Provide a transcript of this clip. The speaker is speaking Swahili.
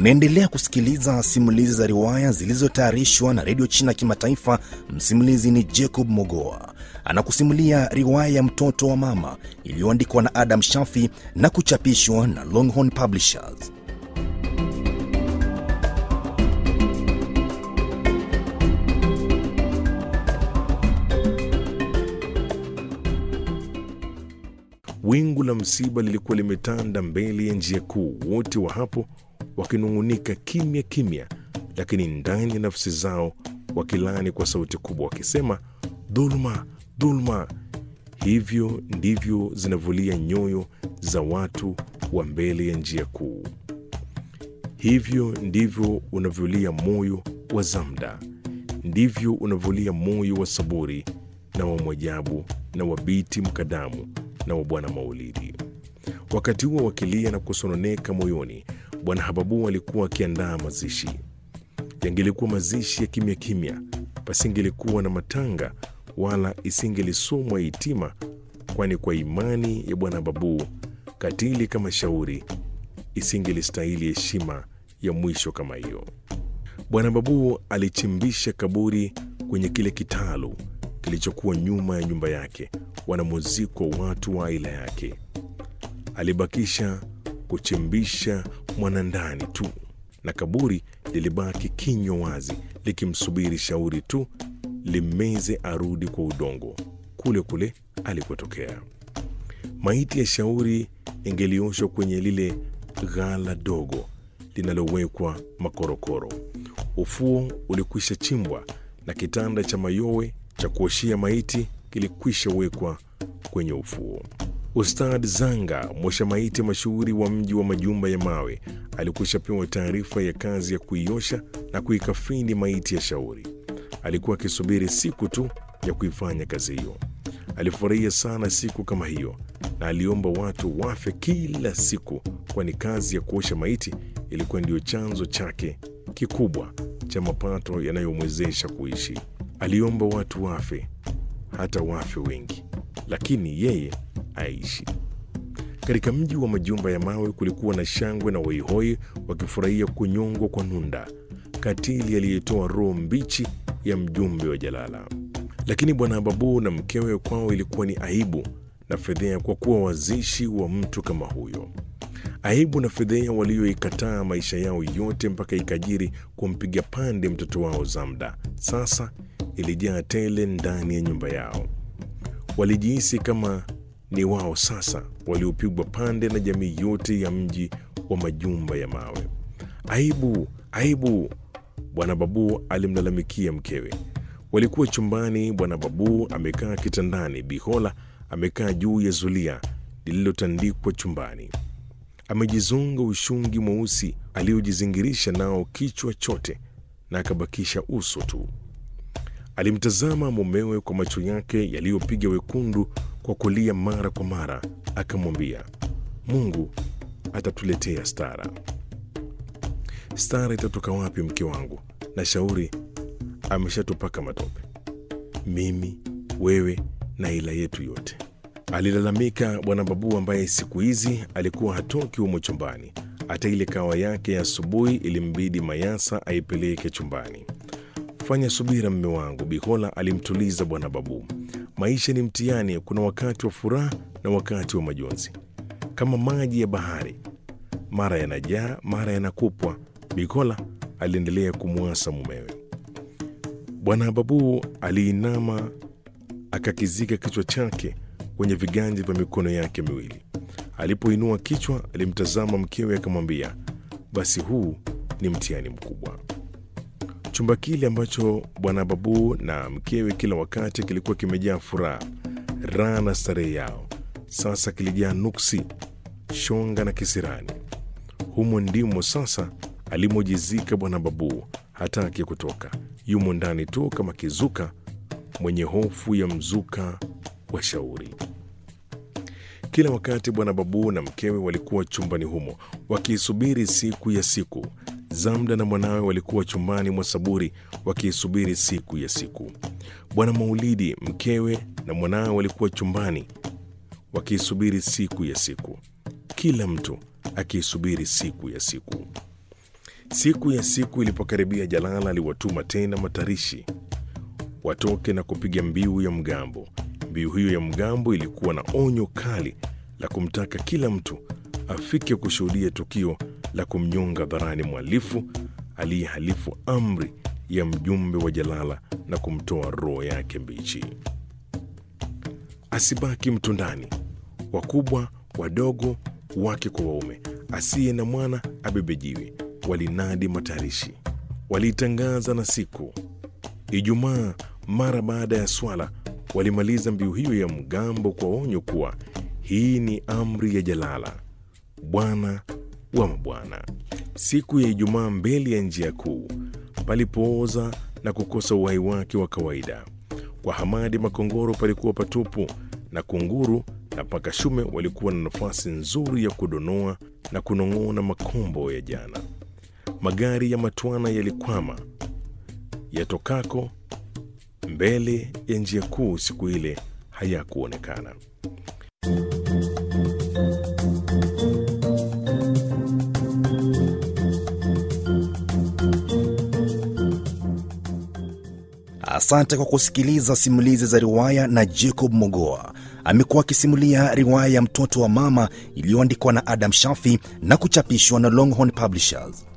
Unaendelea kusikiliza simulizi za riwaya zilizotayarishwa na redio China Kimataifa. Msimulizi ni Jacob Mogoa, anakusimulia riwaya ya mtoto wa mama iliyoandikwa na Adam Shafi na kuchapishwa na Longhorn Publishers. Wingu la msiba lilikuwa limetanda mbele ya njia kuu, wote wa hapo wakinung'unika kimya kimya, lakini ndani ya nafsi zao wakilani kwa sauti kubwa, wakisema dhuluma, dhuluma. Hivyo ndivyo zinavulia nyoyo za watu wa mbele ya njia kuu. Hivyo ndivyo unavyolia moyo wa Zamda, ndivyo unavyolia moyo wa Saburi na wa Mwajabu na wa Biti Mkadamu na wa Bwana Maulidi. Wakati huo wakilia na kusononeka moyoni, Bwana Hababu alikuwa akiandaa mazishi. Yangelikuwa mazishi ya kimya kimya, pasingelikuwa na matanga wala isingelisomwa hitima, kwani kwa imani ya Bwana Hababu katili kama shauri isingelistahili heshima ya mwisho kama hiyo. Bwana Babu alichimbisha kaburi kwenye kile kitalu kilichokuwa nyuma ya nyumba yake, wanamuziko watu wa aila yake. Alibakisha kuchimbisha mwanandani tu, na kaburi lilibaki kinywa wazi likimsubiri shauri tu limeze arudi kwa udongo kule kule alikotokea. Maiti ya shauri ingelioshwa kwenye lile ghala dogo linalowekwa makorokoro. Ufuo ulikwisha chimbwa na kitanda cha mayowe cha kuoshia maiti kilikwisha wekwa kwenye ufuo. Ustad Zanga, mwosha maiti mashuhuri wa mji wa majumba ya mawe, alikwisha pewa taarifa ya kazi ya kuiosha na kuikafini maiti ya shauri. Alikuwa akisubiri siku tu ya kuifanya kazi hiyo. Alifurahia sana siku kama hiyo na aliomba watu wafe kila siku, kwani kazi ya kuosha maiti ilikuwa ndiyo chanzo chake kikubwa cha mapato yanayomwezesha kuishi. Aliomba watu wafe, hata wafe wengi, lakini yeye aishi. Katika mji wa majumba ya mawe kulikuwa na shangwe na waihoi wakifurahia kunyongwa kwa Nunda, katili aliyetoa roho mbichi ya mjumbe wa Jalala. Lakini bwana Babu na mkewe kwao ilikuwa ni aibu na fedhea kwa kuwa wazishi wa mtu kama huyo. Aibu na fedhea walioikataa maisha yao yote mpaka ikajiri kumpiga pande mtoto wao Zamda, sasa ilijaa tele ndani ya nyumba yao. Walijihisi kama ni wao sasa waliopigwa pande na jamii yote ya mji wa majumba ya mawe. Aibu, aibu! Bwana Babu alimlalamikia mkewe. Walikuwa chumbani, bwana Babu amekaa kitandani, Bihola amekaa juu ya zulia lililotandikwa chumbani. Amejizonga ushungi mweusi aliojizingirisha nao kichwa chote na akabakisha uso tu. Alimtazama mumewe kwa macho yake yaliyopiga wekundu kwa kulia mara kwa mara, akamwambia, Mungu atatuletea stara. Stara itatoka wapi, mke wangu? na shauri ameshatupaka matope, mimi, wewe na ila yetu yote, alilalamika bwana Babu, ambaye siku hizi alikuwa hatoki humo chumbani. Hata ile kawa yake ya asubuhi ilimbidi Mayasa aipeleke chumbani. Fanya subira, mme wangu, Bihola alimtuliza bwana Babu. Maisha ni mtihani, kuna wakati wa furaha na wakati wa majonzi, kama maji ya bahari, mara yanajaa, mara yanakupwa. Bihola aliendelea kumwasa mumewe. Bwana Babu aliinama akakizika kichwa chake kwenye viganja vya mikono yake miwili. Alipoinua kichwa, alimtazama mkewe akamwambia, basi huu ni mtihani mkubwa. Chumba kile ambacho bwana Babu na mkewe kila wakati kilikuwa kimejaa furaha, raha na starehe yao, sasa kilijaa nuksi, shonga na kisirani. Humo ndimo sasa alimojizika bwana Babu. Hataki kutoka, yumo ndani tu kama kizuka mwenye hofu ya mzuka wa shauri. Kila wakati bwana Babu na mkewe walikuwa chumbani humo wakiisubiri siku ya siku. Zamda na mwanawe walikuwa chumbani mwa Saburi wakiisubiri siku ya siku. Bwana Maulidi, mkewe na mwanawe walikuwa chumbani wakiisubiri siku ya siku, kila mtu akiisubiri siku ya siku. Siku ya siku ilipokaribia, Jalala aliwatuma tena matarishi watoke na kupiga mbiu ya mgambo. Mbiu hiyo ya mgambo ilikuwa na onyo kali la kumtaka kila mtu afike kushuhudia tukio la kumnyonga dharani mhalifu aliyehalifu amri ya mjumbe wa Jalala na kumtoa roho yake mbichi. Asibaki mtu ndani, wakubwa wadogo, wake kwa waume, asiye na mwana abebejiwe, walinadi matarishi. Waliitangaza na siku Ijumaa, mara baada ya swala, walimaliza mbiu hiyo ya mgambo kwa onyo kuwa hii ni amri ya Jalala, bwana wa mabwana. Siku ya Ijumaa, mbele ya njia kuu palipooza na kukosa uhai wake wa kawaida. Kwa Hamadi Makongoro palikuwa patupu, na Kunguru na Pakashume walikuwa na nafasi nzuri ya kudonoa na kunong'ona makombo ya jana. Magari ya matwana yalikwama yatokako mbele ya njia kuu siku ile hayakuonekana. Asante kwa kusikiliza simulizi za riwaya na Jacob Mogoa. Amekuwa akisimulia riwaya ya Mtoto wa Mama iliyoandikwa na Adam Shafi na kuchapishwa na Longhorn Publishers.